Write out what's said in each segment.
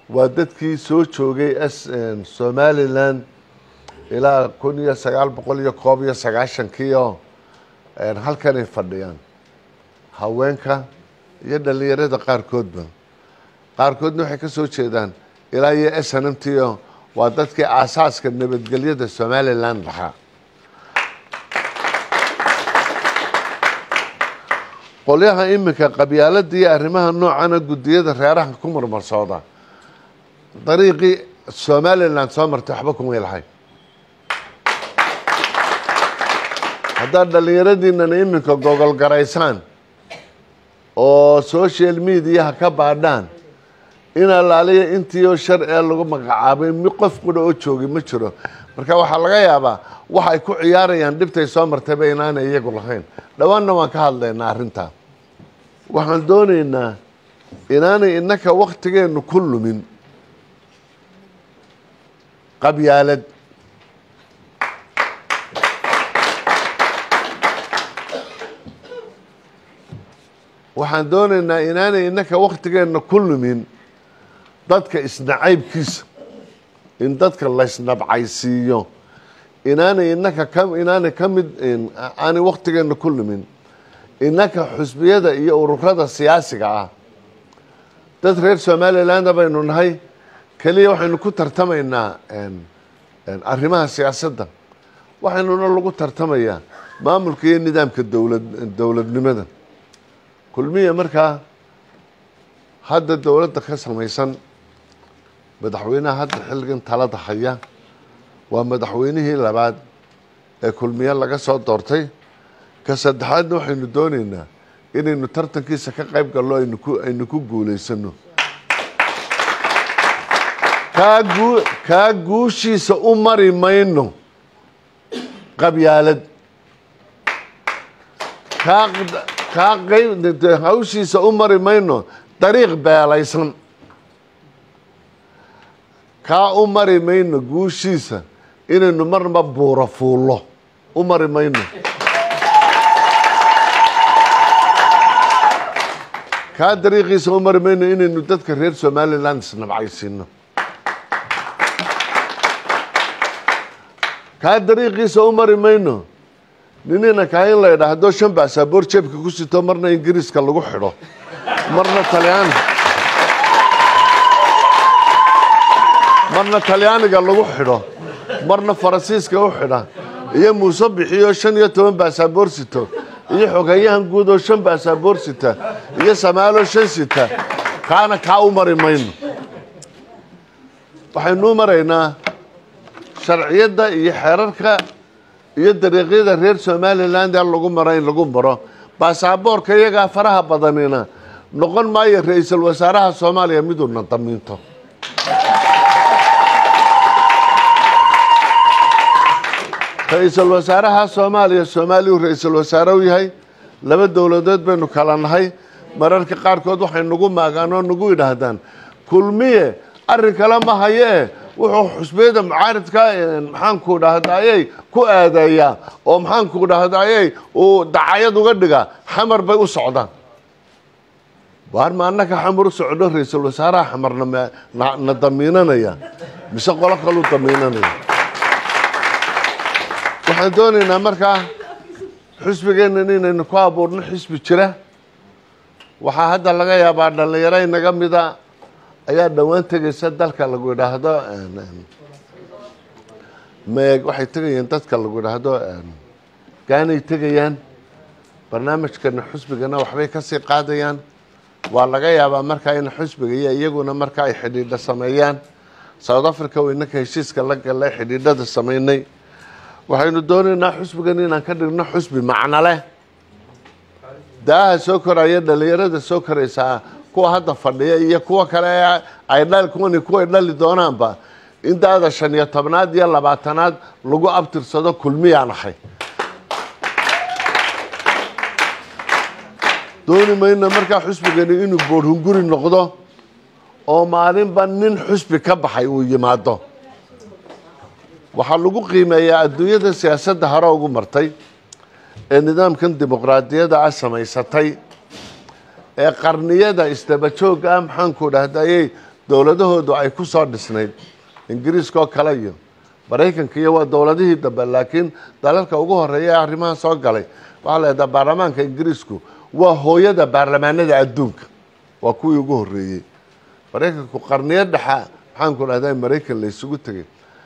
waa dadkii soo joogay s somalilan ilaa kun iyo sagaal boqol iyo koob iyo sagaashankii oo halkanay fadhiyaan haweenka iyo dhalinyarada qaarkoodba qaarkoodna waxay ka soo jeedaan ilaa iyo s n m t o waa dadkii aasaaska nabadgelyada somalilan lahaa qolyaha iminka qabyaalada iyo arrimaha noocana guddiyada reeraha ku marmarsooda dariiqii somalilan soo martay waxba kumay lahay haddaad dhallinyaradiinana iminka gogol garaysaan oo social mediaha ka baadhaan in allaaliya intii oo shar ee lagu magacaabay mi qof qudha oo joogay ma jiro marka waxaa laga yaabaa waxay ku ciyaarayaan dhibtay soo martayba inaanay iyagu lahayn dhowaanna waan ka hadlaynaa arrintaa waxaan doonaynaa inaanay innaka waktigeennu ku lumin qabyaalad waxaan doonaynaa inaanay innaka waktigeenna ku lumin dadka isnacaybkiisa in dadka laysnabcaysiiyo inaanay innaka ka inaanay ka mid aanay waktigeenna ku lumin innaka xusbiyada iyo ururada siyaasiga ah dad reer somaliland baynu nahay keliya waxaynu ku tartamaynaa arrimaha siyaasadda waxaynuna lagu tartamayaa maamulka iyo nidaamka dowlad dowladnimada kulmiya markaa hadda dowladda ka samaysan madaxweynaha hadda xilligan talada haya waa madaxweynihii labaad ee kulmiye laga soo doortay ka saddexaadna waxaynu doonaynaa inaynu tartankiisa ka qayb gallo aynu ku aynu ku guulaysano kaa guu kaa guushiisa u mari mayno qabyaalad kaa kaa qayb hawshiisa u mari mayno dariiq beelaysan kaa u mari mayno guushiisa inaynu marnaba buuro fuullo u mari mayno kaa dariiqiisa u mari mayno inaynu dadka reer somaliland isnabcaysiino kaa dariiqiisa u mari mayno ninina kaa in la idhaahdo shan baasaboor jeebka ku sito marna ingiriiska lagu xidho marna talyaani marna talyaaniga lagu xidho marna faransiiska u xidha iyo muuse bixiyo shan iyo toban baasaboor sito iyo xogeeyahan guud oo shan baasaboor sita iyo samaalo shan sita kaana kaa u mari mayno waxaynu u maraynaa sharciyadda iyo xeerarka iyo dariiqyada reer somaliland ee lagu maro in lagu maro baasaboorka iyagaa faraha badanina noqon maayo ra-iisul wasaaraha soomaaliya miduuna damiinto ra-iisul wasaaraha soomaaliya soomaaliyuu ra-iisul wasaare u yahay laba dowladood baynu kala nahay mararka qaarkood waxay nagu maagaan oo nagu yidhaahdaan kulmiye arrin kale ma hayee wuxuu xusbiyada mucaaridka maxaanku dhahdayey ku aadeeyaa oo maxaanku dhahdayey uu dacayad uga dhigaa xamar bay u socdaan waar ma annaka xamar u socdo ra-iisul wasaaraha xamarna na damiinanaya mise qolo kaluu damiinanaya waxaan doonaynaa markaa xusbigeennan inaynu ku abuurno xisbi jira waxaa hadda laga yaabaa dhallinyaro inaga mida ayaa dhowaan tegaysa dalka lagu idhaahdo meeg waxay tegayaan dadka lagu idhaahdo gaanay tegayaan barnaamijkana xusbigana waxbay kasii qaadayaan waa laga yaabaa markaa in xusbiga iyo iyaguna markaa ay xidhiidho sameeyaan south africa waynaka heshiiska la gallay xidhiidhada sameynay waxaynu doonaynaa xusbigan inaan ka dhigno xusbi macno leh daaha soo koraya dhalinyarada soo koraysaa kuwa hadda fadhiya iyo kuwa kale ay dhal kuwani kuway dhali doonaanba in daada shan iyo tobnaad iyo labaatanaad lagu abtirsado kulmiyaan ahay dooni mayna markaa xusbigani inuu boorhunguri noqdo oo maalinba nin xusbi ka baxay uu yimaado waxaa lagu qiimeeyaa adduunyada siyaasadda hore ugu martay ee nidaamkan dimuqraadiyadda ah samaysatay ee qarniyada isdaba joogga ah maxaanku dhahdayey dowladahoodu ay ku soo dhisnayd ingiriiska oo kale iyo maraykanka iyo waa dowladihii dambe laakiin dalalka ugu horeeya ee arrimaha soo galay waxaa la yidhaha baarlamaanka ingiriisku waa hooyada baarlamaanada adduunka waa kuwii ugu horeeyey maraykanku qarniyo dhexa maxaanku dhahdaa maraykan la isugu tegay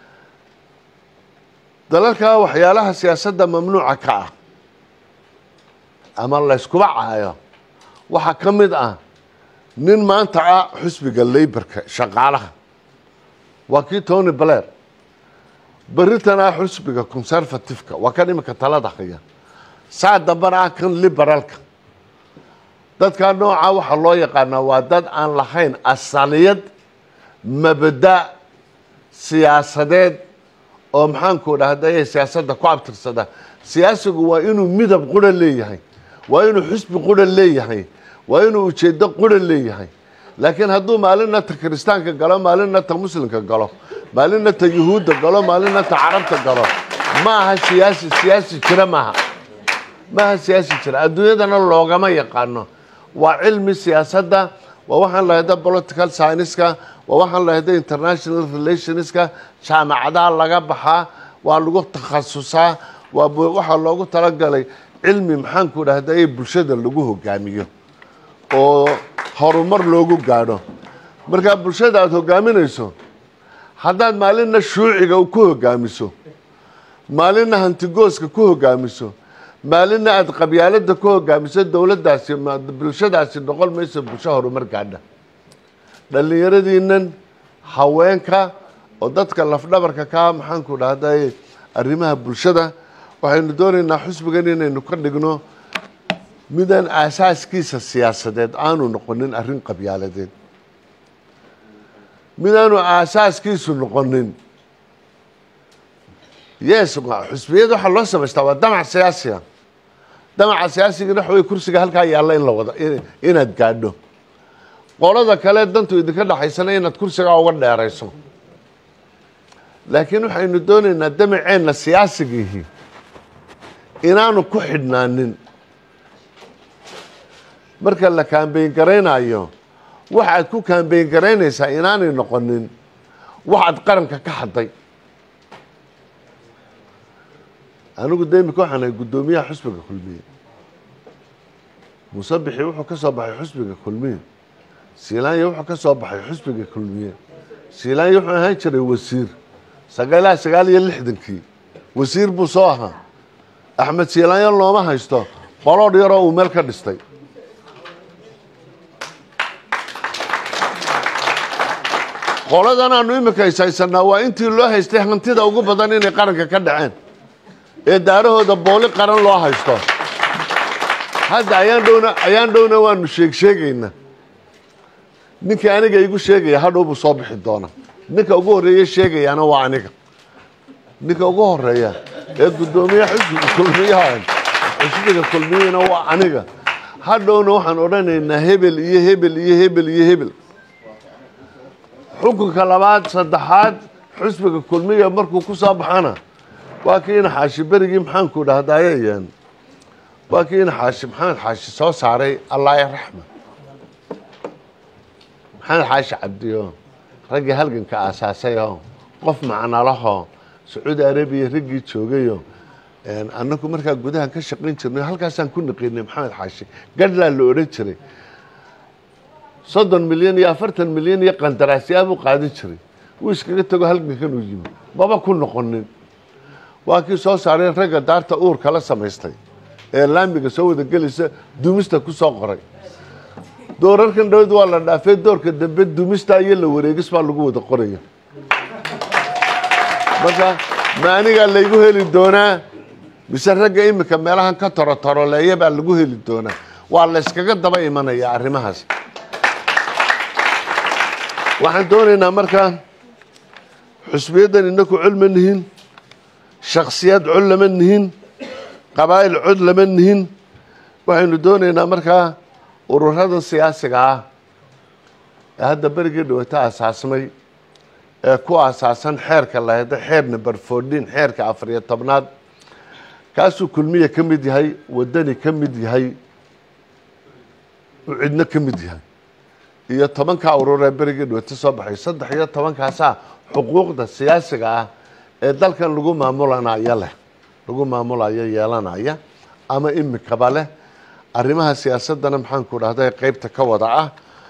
dalalkaa waxyaalaha siyaasadda mamnuuca ka ah ama layskuba caayo waxaa ka mid ah nin maanta ah xusbiga leybarka shaqaalaha waa kii tony blair beritan ah xusbiga conservativeka waa kan iminka talada haya saa dambana ah kan liberaalka dadkaa noocaa waxaa loo yaqaanaa waa dad aan lahayn asaliyad mabada siyaasadeed oo maxaanku dhahday siyaasadda ku abtirsada siyaasigu waa inuu midab qura leeyahay waa inuu xusbi qura leeyahay waa inuu ujeedo qura leeyahay laakiin hadduu maalinna ta kiristaanka galo maalinna ta muslimka galo maalinna ta yuhuudda galo maalinna ta carabta galo ma aha siyaasi siyaasi jira maaha ma aha siyaasi jira adduunyadana loogama yaqaano waa cilmi siyaasadda waa waxaan lahayda political scienceska waa waxaan lahayda international relationska jaamacadaha laga baxaa waa lagu takhasusaa waa waxaa loogu talagalay cilmi maxaanku dhahday bulshada lagu hogaamiyo oo horumar loogu gaadho markaa bulshada aada hogaaminayso haddaad maalinna shuuciga ku hogaamiso maalinna hantigooska ku hogaamiso maalinna aada qabyaalada ku hogaamiso dowladdaasi bulshadaasi noqon mayso bulsho horumar gaadha dhallinyaradiinan haweenka oo dadka lafdhabarka kaa maxaanku dhahday arrimaha bulshada waxaynu doonaynaa xusbigan inaynu ka dhigno midaan aasaaskiisa siyaasadeed aanu noqonin arrin qabyaaladeed midaanu aasaaskiisu noqonin yes xusbiyada waxaa loo samaystaa waa damac siyaasiga damaca siyaasigana waxa wey kursiga halkaa yaalla in la wada inaad gaadho qolada kale dantu idinka dhexaysana inaad kursigaa uga dheerayso laakiin waxaynu doonaynaa damaceenna siyaasigihii inaanu ku xidhnaanin marka la kaambeyn garaynayo waxaad ku kaambeyn garaynaysaa inaanay noqonin waxaad qaranka ka hadday anigu de imika waxaan ahay guddoomiyaha xusbiga kulmiye musabixi wuxuu ka soo baxay xusbiga kulmiye siilaanya wuxuu ka soo baxay xusbiga kulmiye siilaanya wuxuu ahaan jiray wasiir sagaalaha sagaal iyo lixdankii wasiir buu soo ahaa axmed siilaanyo looma haysto qoloodh yaroo uu meel ka dhistay qoladan aanu imika ishaysanaa waa intii loo haystay hantida ugu badan inay qaranka ka dhaceen ee daarahooda booli qaran loo haysto hadda ayaan dhowna ayaan dhowna waanu sheeg sheegaynaa ninkii aniga igu sheegaya hadhow buu soo bixi doona ninka ugu horreeya sheegayaana waa aniga ninka ugu horeeya ee guddoomiye xusbiga kulmiyaha xusbiga kulmiyana waa aniga hadhowna waxaan odhanaynaa hebel iyo hebel iyo hebel iyo hebel xukunka labaad saddexaad xusbiga kulmiya markuu ku soo baxana waa kii ina xaashi berigii maxaanku dhahdayeen waa kii ina xaashi maxamed xaashi soo saaray allaaya raxma maxamed xaashi cabdiyo raggii halganka aasaasayoo qof macnalahoo sacuudi arabiya raggii joogayo annagu markaa gudaha ka shaqayn jirnay halkaasaan ku naqinay maxamed xaashi gadhlaa la odhan jiray soddon milyan iyo afartan milyan iyo qandaraasyaabuu qaadan jiray wuu iskaga tago halgankan uu yimi maba ku noqonin waa kii soo saaray ragga daarta uurka la samaystay ee laamiga soo wada gelaysa dumista ku soo qoray doorarkan dhawad waa la dhaafay doorka dambe dumista iyo la wareegis baa lagu wada qoraya marka ma anigaa laygu heli doonaa mise ragga imika meelahan ka torotoroleeya baa lagu heli doonaa waa la yskaga daba imanaya arrimahaas waxaan doonaynaa markaa xusbiyaddan inaku cod ma nihin shaksiyad cod lama nihin qabaa'il cod lama nihin waxaynu doonaynaa markaa ururadan siyaasiga ah ee hadda berigii dhawata asaasmay ee ku asaasan xeerka laheda xeer number fourteen xeerka afariyo tobnaad kaasuu kulmiya ka mid yahay waddani ka mid yahay uu cidno ka mid yahay iyo tobankaa urur ee berigii dhawata soo baxay saddex iyo tobankaasaa xuquuqda siyaasiga ah ee dalkan lagu maamulanayo leh lagu maamulayo yeelanaya ama imikaba leh arrimaha siyaasadana maxaanku dhahday qeybta ka wada ah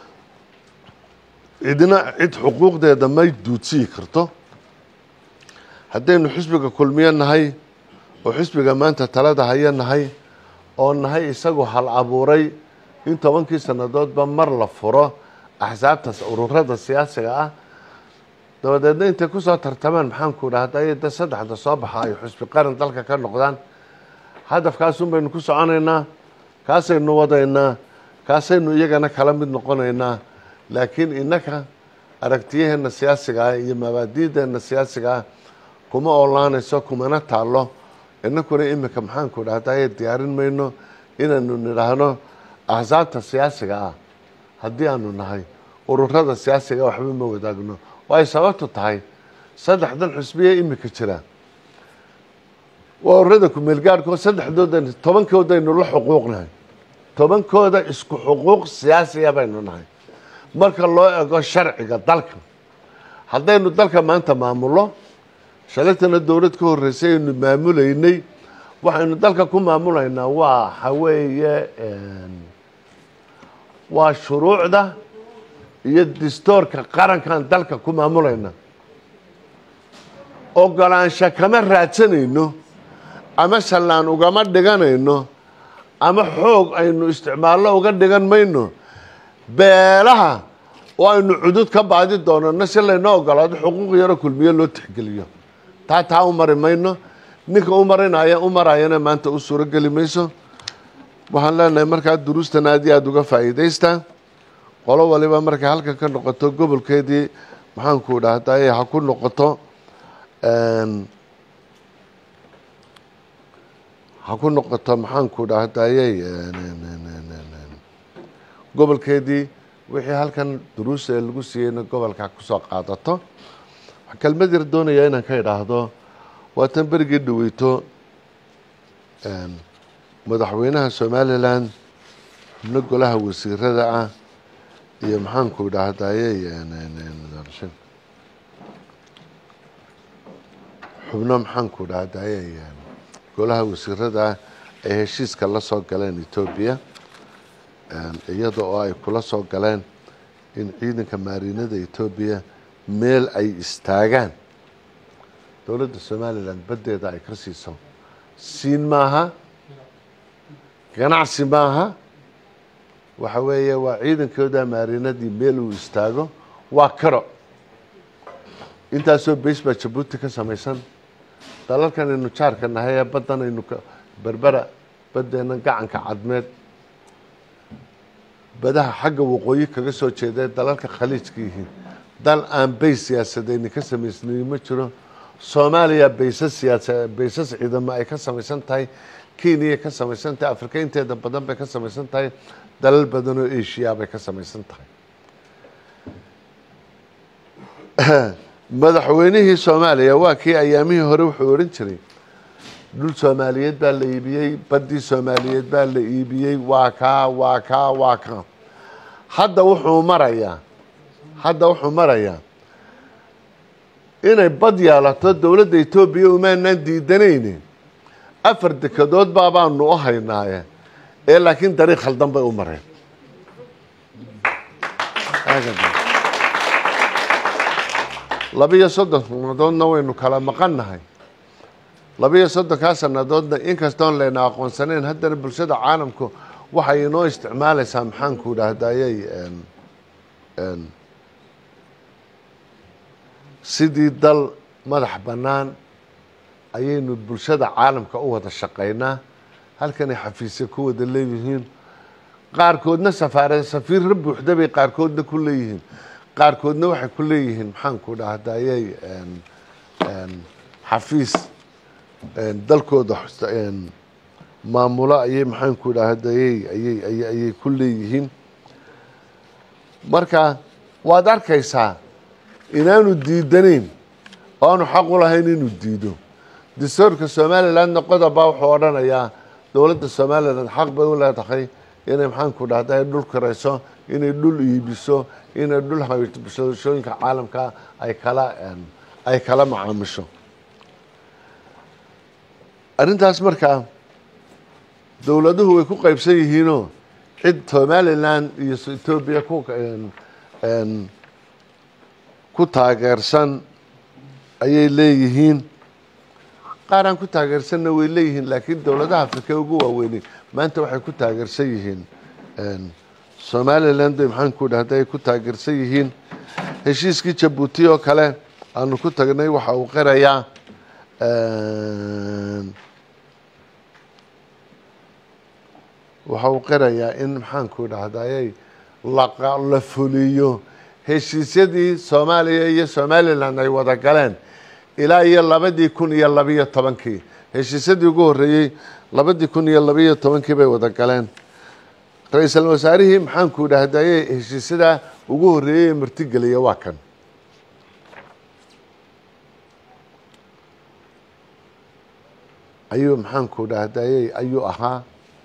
cidna cid xuquuqdeeda may duudsiyi karto haddaynu xisbiga kulmiyo nahay oo xisbiga maanta talada haya nahay oo nahay isagu hal abuuray in tobankii sannadoodba mar la furo axsaabtaas ururada siyaasiga ah dabadeedna intay kusoo tartamaan maxaanku dhahday da saddexda soo baxa ay xusbi qaran dalka ka noqdaan hadafkaasun baynu ku soconaynaa kaasaynu wadaynaa kaasaynu iyagana kala mid noqonaynaa laakiin innaka aragtiyaheena siyaasiga ah iyo mabaadiideena siyaasiga ah kuma oolaanayso kumana taallo inakuna imika maxaanku dhahday diyaarin mayno inaynu nidhaahno axsaabta siyaasiga ah haddii aanu nahay ururada siyaasiga waxba ma wadaagno oo ay sababtu tahay saddexdan xusbiye imika jira waa ururada kumeelgaarhko saddexdooda tobankoodaynu la xuquuqnahay tobankooda isku xuquuq siyaasiya baynu nahay marka loo ego sharciga dalka haddaynu dalka maanta maamullo shalaytana dowlad ka horreysay aynu maamulaynay waxaynu dalka ku maamulaynaa waa waxaweeye waa shuruucda iyo distoorka qarankan dalka ku maamulayna ogolaansho kama raadsanayno ama sallaan ugama dhiganayno ama xoog aynu isticmaallo uga dhigan mayno beelaha oo aynu cudud ka baadi doonano si laynoo ogolaado xuquuq yaro kulmiyo loo tixgeliyo taa taa u mari mayno ninka u marinaya u marayana maanta u suuro geli mayso waxaan leenahay markaa duruustan aad iyo aada uga faa'iidaystaa qolo waliba markay halkan ka noqoto gobolkeedii maxaanku dhahday ha ku noqoto ha ku noqoto maxaanku dhahdayey gobolkeedii wixii halkan duruusa ee lagu siiyeyna gobolka kusoo qaadato waxaa kelmad yar doonayaa inaan ka idhaahdo waa tan berigii dhaweyto madaxweynaha somalilan xubno golaha wasiirada ah iyo maxaanku dhahdayey xubno maxaanku dhahdayey golaha wasiirada ah ay heshiiska la soo galeen etoobiya iyada oo ay kula soo galeen in ciidanka maarinada etoobiya meel ay istaagaan dowladda somalilan baddeeda ay ka siiso siin maaha ganacsi maaha waxa weeye waa ciidankooda maarinadii meel uu istaago waa karo intaasoo beys baa jabuuti ka samaysan dalalkan aynu jaarka nahay ee baddan aynu berbera baddeena gacanka cadmeed badaha xagga waqooyi kaga soo jeeda dalalka khaliijka yihiin dal aan beys siyaasadeyni ka samaysnayn ma jiro soomaaliya baysas siyaasa baysas ciidamo ay ka samaysan tahay kenya ka samaysan tahay afrika inteeda badan bay ka samaysan tahay dalal badan oo asia bay ka samaysan tahay madaxweynihii soomaaliya waa kii ayaamihii hore wuxuu odhan jiray dhul soomaaliyeed baa la iibiyey baddii soomaaliyeed baa la iibiyey waa kaa waa kaa waa kaa hadda wuxuu marayaa hadda wuxuu marayaa inay bad yeelato dowladda etoobiya umaanaan diidanayne afar dekadood baabaanu u haynaaye ee laakiin dariiq khaldan bay u mareen labiyo soddon sannadoodna waynu kala maqan nahay labiyo soddonkaa sannadoodna inkastoon layna aqoonsanayn haddana bulshada caalamku waxay inoo isticmaalaysaa maxaanku dhahdayey sidii dal madax bannaan ayaynu bulshada caalamka u wada shaqaynaa halkanay xafiisya ku wada leeyihiin qaarkoodna safaare safiirra buuxda bay qaarkoodna ku leeyihiin qaarkoodna waxay ku leeyihiin maxaanku dhahdayey xafiis dalkooda maamulo ayay maxaanku dhahdayey ayay ayay ayay ku leeyihiin marka waad arkaysaa inaanu diidanayn oo aanu xaq u lahayn inuu diido dastuurka somalilandna qodobbaa wuxuu odhanayaa dowladda somaliland xaq bay u leedahay inay maxaanku dhahday dhul kirayso inay dhul iibiso inay dhul bulshooyinka caalamka ay kala ay kala macaamisho arrintaas markaa dowladuhu way ku qaybsan yihiinoo cid somalilan iyo etoobiya ku ku taageersan ayay leeyihiin qaar aan ku taageersanna way leeyihiin laakiin dowladaha afrika ugu waaweynay maanta waxay ku taageersan yihiin somaliland maxaan ku dhahda ay ku taageersan yihiin heshiiskii jabuuti oo kale aanu ku tagnay waxa uu qirayaa waxa uu qirayaa in maxaanku dhahday la fuliyo heshiisyadii soomaaliya iyo somalilan ay wada galeen ilaa iyo labadii kun iyo labiyo tobankii heshiisyadii ugu horreeyey labadii kun iyo labiyo tobankii bay wada galeen ra-iisul wasaarihii maxaanku dhahdaye heshiisyadaa ugu horreeyey ee martigeliya waa kan ayuu maxaanku dhahdaye ayuu ahaa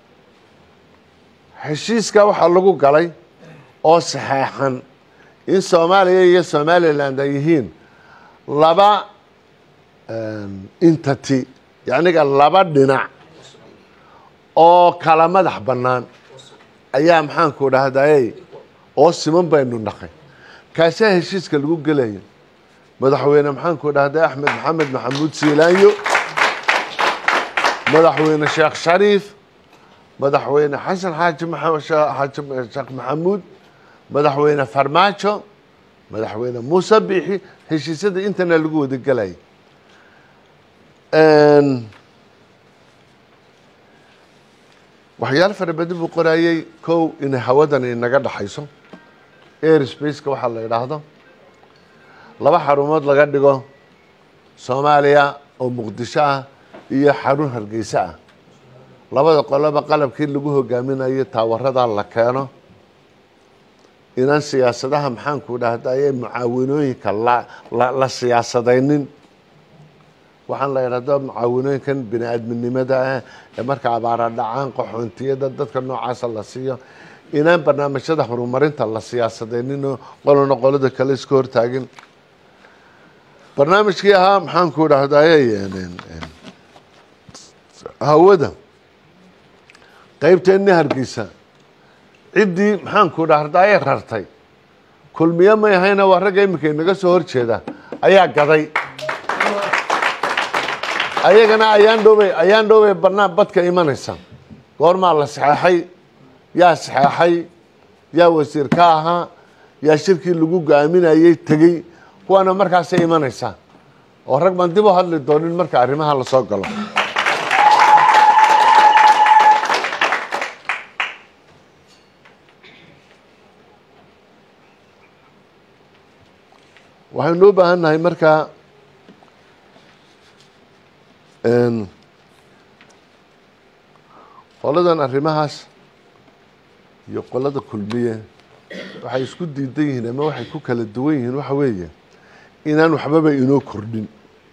heshiiska waxaa lagu galay oo saxeexan in soomaaliya iyo somaliland ay yihiin laba entity yacniga laba dhinac oo kala madax bannaan ayaa maxaanku dhahdaye oo siman baynu naqay kaasaa heshiiska lagu gelaya madaxweyne maxaanku dhahday axmed maxamed maxamuud siilaanyo madaxweyne sheekh shariif madaxweyne xasan xaaji xaaji sheekh maxamuud madaxweyne farmaajo madaxweyne muuse biixi heshiisyada intana lagu wada gelaya waxyaalo fara badan buu qorayey kow inay hawadan inaga dhaxayso airsbaceka waxaa la idhaahdo laba xarumood laga dhigo soomaaliya oo muqdisho ah iyo xarun hargeysa ah labada qoloba qalabkii lagu hogaaminayo taawaradaa la keeno inaan siyaasadaha maxaanku dhahdaye mucaawinooyinka la siyaasadaynin waxaan la idhahdo mucaawinooyinkan bini aadminimada ah ee marka abaara dhacaan qaxoontiyada dadka noocaasa la siiyo inaan barnaamijyada horumarinta la siyaasadayninoo qolona qolada kale iska hortaagin barnaamijkii ahaa maxaanku dhahdaye hawada qaybteennii hargeysa ciddii maxaanku dhahdaye rartay kulmiye may ahayna waa ragga iminka inaga soo horjeeda ayaa gaday ayagana ayaan dhowbay ayaan dhowbay banaan badka imanaysa goormaa la saxeexay yaa saxeexay yaa wasiir ka ahaa yaa shirkii lagu go-aaminayey tegey kuwaana markaasay imanaysaa oo rag baan dib u hadli doonin marka arrimaha lasoo galo waxaynu u baahan nahay markaa qoladan arrimahaas iyo qolada kulmiye waxay isku diidan yihiin ama waxay ku kala duwan yihiin waxa weeye inaan waxbaba inoo kordhin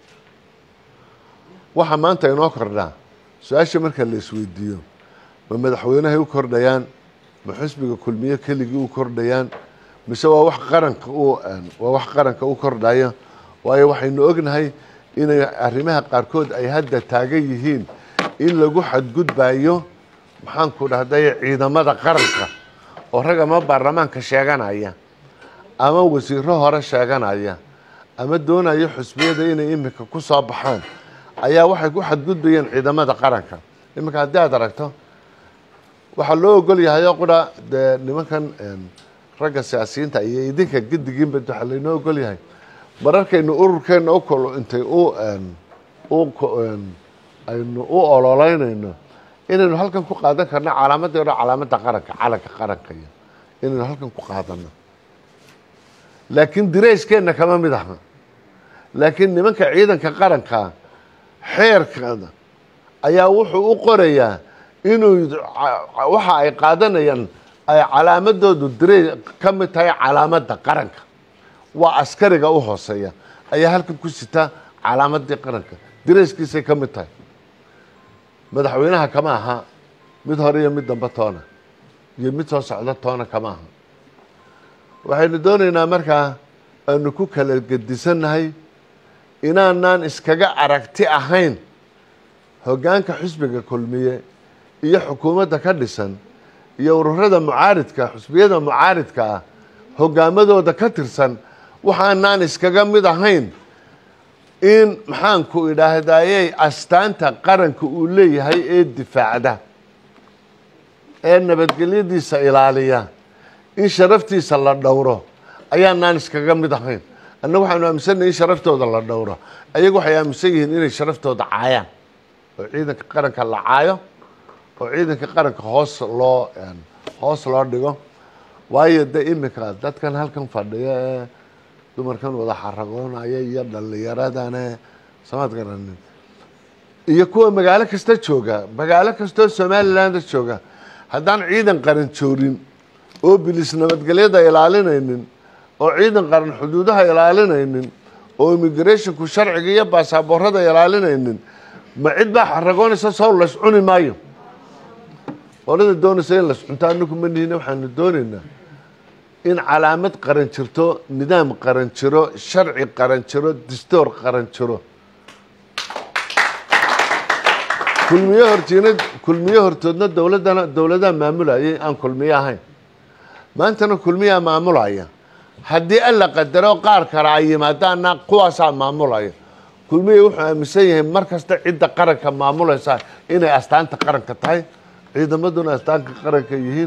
waxa maanta inoo kordhaa su-aasha marka la isweydiiyo ma madaxweynahay u kordhayaan ma xusbiga kulmiye keligii u kordhayaan mise waa wax qaranka u waa wax qaranka u kordhaya waayo waxaynu ognahay inay arrimaha qaarkood ay hadda taagan yihiin in lagu xadgudbayo maxaanku dhahday ciidamada qaranka oo rag ama baarlamaanka sheeganaya ama wasiiro hore sheeganaya ama doonaya xusbiyada inay iminka ku soo baxaan ayaa waxay ku xadgudbayeen ciidamada qaranka iminka haddii aad aragto waxaa loo ogol yahay oo qura dee nimankan ragga siyaasiyiinta iyo idinka gedigiinba waxaa laynoo ogol yahay mararkaynu ururkeenna u kolo intay u aynu u ololeynayno inaynu halkan ku qaadan karno calaamadii hore calaamadda qaranka calanka qaranka iyo inaynu halkan ku qaadano laakiin dirayskeenna kama mid aha laakiin nimanka ciidanka qaranka xeerkada ayaa wuxuu u qorayaa inuu waxa ay qaadanayaan ay calaamadoodu diray ka mid tahay calaamadda qaranka waa askariga u hooseeya ayaa halkan ku sita calaamadii qaranka dirayskiisay ka mid tahay madaxweynaha kama aha mid hore iyo mid dambe toona iyo mid soo socda toona kama aha waxaynu doonaynaa markaa aanu ku kala gedisannahay inaanaan iskaga aragti ahayn hoggaanka xusbiga kulmiye iyo xukuumadda ka dhisan iyo ururada mucaaridka xusbiyada mucaaridka ah hoggaamadooda ka tirsan waxaanaan iskaga mid ahayn in maxaanku idhaahdayey astaanta qaranka uu leeyahay ee difaacda ee nabadgelyadiisa ilaaliya in sharaftiisa la dhowro ayaanaan iskaga mid ahayn annaga waxaanu aaminsannahay in sharaftooda la dhowro ayagu waxay aaminsan yihiin inay sharaftooda caayaan oo ciidanka qaranka la caayo oo ciidanka qaranka hoos loo hoos loo dhigo waayo de iminka dadkan halkan fadhiya ee dumarkan wada xaragoonaya iyo dhallinyaradane samaad garanin iyo kuwa magaalo kasta jooga magaalo kastoo somaliland jooga haddaan ciidan qaran joorin oo bilis nabadgelyada ilaalinaynin oo ciidan qaran xuduudaha ilaalinaynin oo immigrationku sharciga iyo baasaboorada ilaalinaynin ma cid baa xaragoonaysa sow lays cuni maayo qolada doonaysa in lays cunto anagu ma nihina waxaanu doonaynaa in calaamad qaran jirto nidaam qaran jiro sharci qaran jiro distoor qaran jiro kulmiye hortiina kulmiye hortoodna dowladdana dowladaha maamulayay aan kulmiye ahayn maantana kulmiyaa maamulaya haddii alla qadaro qaar kale ay yimaadaana kuwaasaa maamulaya kulmiye wuxuu aaminsan yahay mar kasta cidda qaranka maamulaysa inay astaanta qaranka tahay ciidamaduna astaanka qaranka yihiin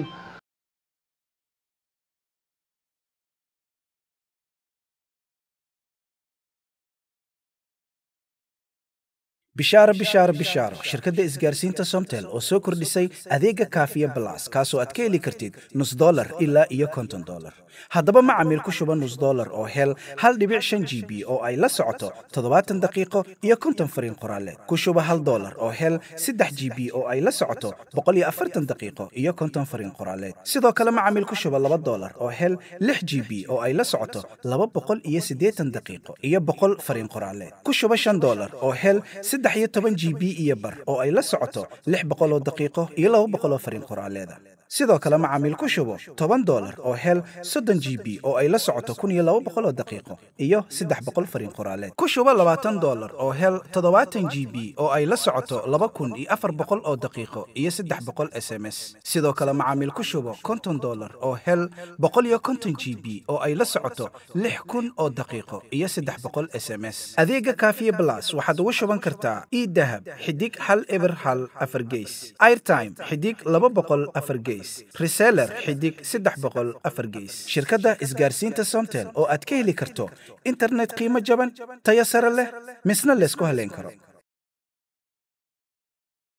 bishaaro bishaaro bishaaro shirkadda isgaarsiinta somtel oo soo kordhisay adeega kaafiya balas kaasoo aad ka heli kartid nus dolar ilaa iyo konton dolar haddaba macamiil ku shuba nus dolar oo hel hal dhibic shan g b oo ay la socoto toddobaatan daqiiqo iyo konton fariin qoraale ku shuba hal dolar oo hel saddex g b oo ay la socoto boqol iyo afartan daqiiqo iyo konton fariin qoraaleed sidoo kale macamiil ku shuba laba dolar oo hel lix g b oo ay la socoto laba boqol iyo siddeetan daqiiqo iyo boqol fariin qoraaleed ku shuba shan dolar oo hel saddex iyo toban g b iyo bar oo ay la socoto lix boqol oo daqiiqo iyo laba boqol oo fariin qoraaleeda sidoo kale macaamiil ku shubo toban dolar oo hel soddon g b oo ay la socoto kun iyo laba boqol oo daqiiqo iyo saddex boqol fariin qoraaleed ku shubo labaatan dolar oo hel toddobaatan g b oo ay la socoto laba kun iyo afar boqol oo daqiiqo iyo saddex boqol s m s sidoo kale macaamiil ku shubo konton dolar oo hel boqol iyo konton g b oo ay la socoto lix kun oo daqiiqo iyo saddex boqol s m s adeega kaafiye blas waxaad ugu shuban kartaa idahab xidig hal eber hal afar geys airtime xidig laba boqol afar geys reseller xidig saddex boqol afar geys shirkadda isgaarsiinta somtel oo aad ka heli karto internet qiimo jaban tayo sare leh misna laysku haleyn karo